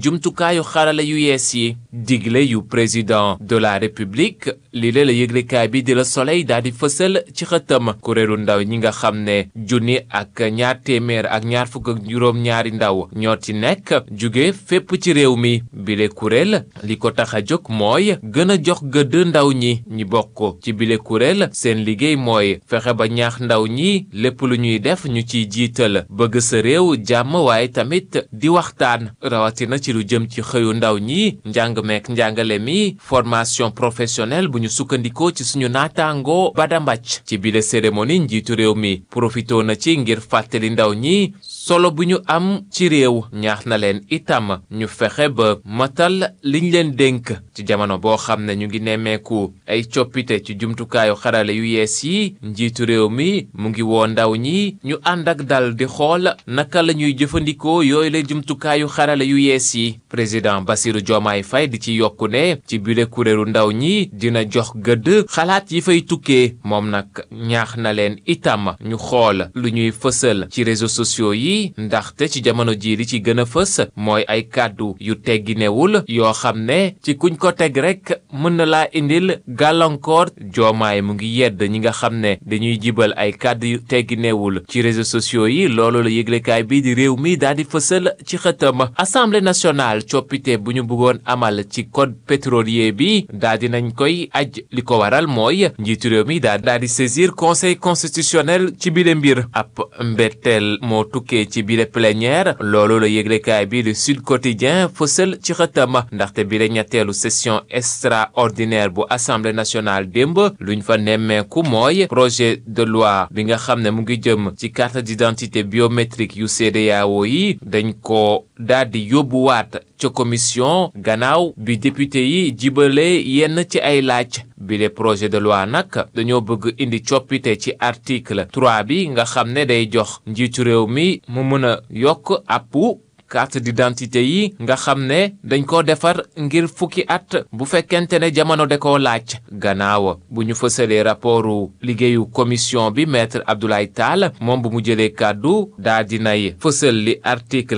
jumtukaayu xarala yu yees yi digle yu président de la république li la yëglekaay bi di la soleil daal di fësal ci xëtam kuréelu ndaw ñi nga xam ne junni ak ñaar téeméer ak ñaar fukk ak juróom ñaari ndaw ñoo ci nekk jóge fépp ci réew mi bile kuréel li ko tax a jóg mooy gën a jox gëdd ndaw ñi ñi bokk ci bile kuréel seen liggéey mooy fexe ba ñaax ndaw ñi lépp lu ñuy def ñu ciy jiital bëgg sa réew jàmm waaye tamit di waxtaan rawatina ci lu jëm ci xëyu ndaw ñi njàng meek njàngale mi formation professionnelle bu ñu sukkandikoo ci suñu naataango badambàcc ci bile cérémonie njiitu réew mi profitoo na ci ngir fàttali ndaw ñi solo bu ñu am ci réew ñaax na leen itam ñu fexe ba matal liñ leen dénk ci jamono boo xam ne ñu ngi nemmeeku ay coppite ci jumtukaayu xarale yu yees yi njiitu réew mi mu ngi woo ndaw ñi ñu ànd ak dal di xool naka la ñuy jëfandikoo yooyu la jumtukaayu xarale yu yees yi président Bassirou Diomaye Faye di ci yokku ne ci bile kuréelu ndaw ñi dina jox gëdd xalaat yi fay tukkee moom nag ñaax na leen itam ñu xool lu ñuy fësal ci réseaux sociaux yi ndaxte ci jamono jii li ci gën a fës mooy ay kàddu yu tegginewul yoo xam ne ci kuñ ko teg rek mën na laa indil gàllankoor joomaay mu ngi yedd ñi nga xam ne dañuy jibal ay kàddu yu tegginewul ci réseaux sociaux yi loolu la yëglekaay bii di réew mi daal di fësal ci xëtam assemblée nationale coppite bu ñu bëggoon amal ci code pétrolier bi daal di nañ koy aj li ko waral mooy njiitu réew mi daal daal di saisir conseil constitutionnel ci bile mbir ab mbetteel moo tukkee ci bile plénière loolu la yëglekaay bi di Sud Quotidien fësal ci xëtam ndaxte bile ñetteelu session extraordinaire bu assemblée nationale démb luñ fa nemmeeku mooy projet de loi bi nga xam ne mu ngi jëm ci carte d'identité biométrique yu CEDEAO yi dañ ko daal di yóbbuwaat ca commission gannaaw bi député yi jibale yenn ci ay laaj bile projet de loi nag dañoo bëgg indi coppite ci article 3 bi nga xam ne day jox njiitu réew mi mu mën a yokk àppu carte d'identité yi nga xam ne dañ ko defar ngir fukki at bu fekkente ne jamono da koo laaj gannaaw bu ñu fësalee rapportu liggéeyu commission bi maître Abdoulaye Tall moom bu mu jëlee kàddu daa dinay fësal li article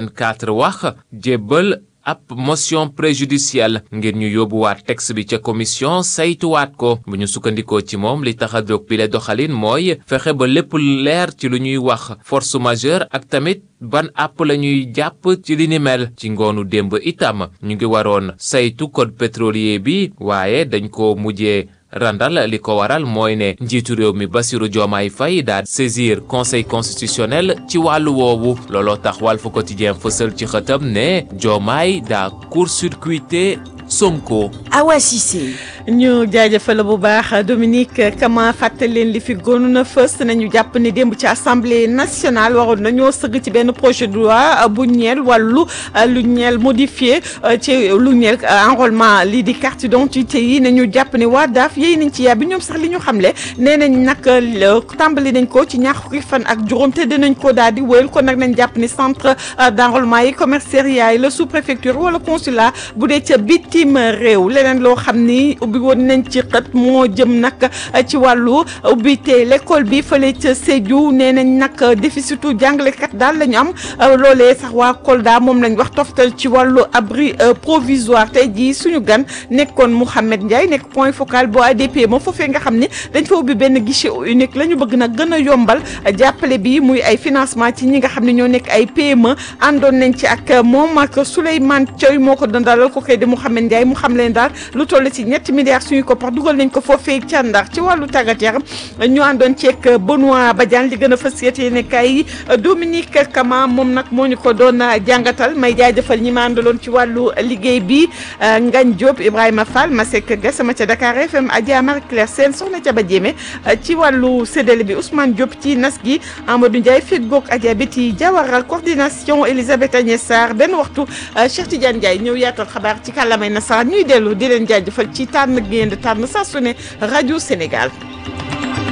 84 wax jébbal ab motion préjudicielle ngir ñu yóbbuwaat texte bi ca commission saytuwaat ko bu ñu sukkandikoo ci moom li tax a jóg bi le doxalin mooy fexe ba lépp leer ci lu ñuy wax force majeure ak tamit ban àpp la ñuy jàpp ci li ni mel ci ngoonu démb itam ñu ngi waroon saytu code pétrolier bi waaye dañ ko mujjee randal li ko waral mooy ne njiitu réew mi Bassirou Diomaye Faye daal saisir conseil constitutionnel ci wàllu woowu looloo tax Walf Quotidien fësal ci xëtam ne Diomaye daa court-circuité Sonko. Awa Cissé. ñu jaajëfal bu baax Dominique Kama fàttali leen li fi gënoon a fës nañu jàpp ne démb ci assemblée nationale waroon nañoo sëgg ci benn projet de loi bu ñeel wàllu lu ñeel modifié ci lu ñeel enrôlement lii di carte d'identité yi nañu jàpp ne waa daaf yéy nañ ci yàbbi ñoom sax li ñu xamle nee nañ nag tàmbali nañ ko ci ñaar fukki fan ak juróom te dinañ ko daal di wéyal kon nag nañ jàpp ne centre d'enrôlement yi commissariat yi la sous-préfecture wala consulat bu dee ca bitim réew leneen loo xam ni ubbi woon nañ ci xët moo jëm nag ci wàllu ubbite l'école bi fële ca Sédhiou nee nañ nag déficitu jàngalekat daal la ñu am loolee sax waa Kolda moom lañ wax toftal ci wàllu abri provisoire tey jii suñu gan nekkoon Mouhamed Ndiaye nekk point focal bu ADP moom foofee nga xam ne dañ fa ubbi benn guichet unique la ñu bëgg nag gën a yombal jàppale bi muy ay financement ci ñi nga xam ne ñoo nekk ay PME àndoon nañ ci ak moom ak Souleymane Thioy moo ko doon dalal ko koy di Mouhamed Ndiaye mu xam leen daal lu toll ci ñetti milliards suñu ko pax dugal nañ ko foofee ca Ndar ci wàllu tàggat yaram ñu àndoon ceeg Benoît Badiane li gën a fës yéene kay Dominique Kama moom nag moo ñu ko doon jàngatal may jaajëfal ñi ma àndaloon ci wàllu liggéey bi Ngagne Diop Ibrahima Fall Masek Gassama ca Dakar FM Adja Marie Claire Sène soxna ca ba jéeme ci wàllu séddale bi Ousmane Diop ci nas gi Amadou Ndiaye feggoog Adja Betty Diawara coordination Elisabeth Agnès Sarr benn waxtu Cheikh Tidiane Ndiaye ñëw yaatal xabaar ci kàllaamay nasaraan ñuy dellu di leen jaajëfal ci tànn génn tànn saa su ne rajo Sénégal